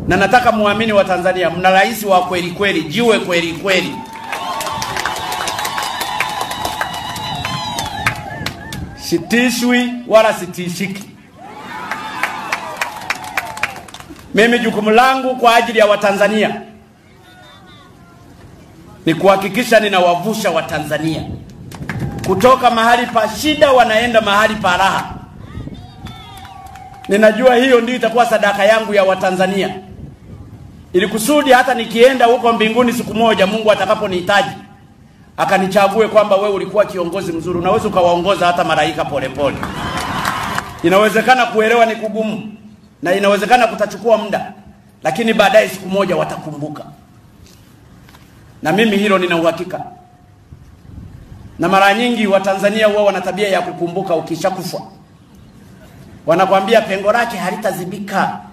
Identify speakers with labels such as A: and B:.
A: na nataka muamini wa Tanzania, mna rais wa kweli kweli, jiwe kweli kweli. Sitishwi wala sitishiki. Mimi jukumu langu kwa ajili ya Watanzania ni kuhakikisha ninawavusha Watanzania kutoka mahali pa shida wanaenda mahali pa raha. Ninajua hiyo ndio itakuwa sadaka yangu ya Watanzania, ili kusudi hata nikienda huko mbinguni siku moja, Mungu atakaponihitaji akanichague kwamba wewe ulikuwa kiongozi mzuri, unaweza ukawaongoza hata malaika polepole. Inawezekana kuelewa ni kugumu na inawezekana kutachukua muda, lakini baadaye siku moja watakumbuka, na mimi hilo nina uhakika. Na mara nyingi Watanzania huwa wana tabia ya kukumbuka ukishakufa, wanakwambia pengo lake halitazibika.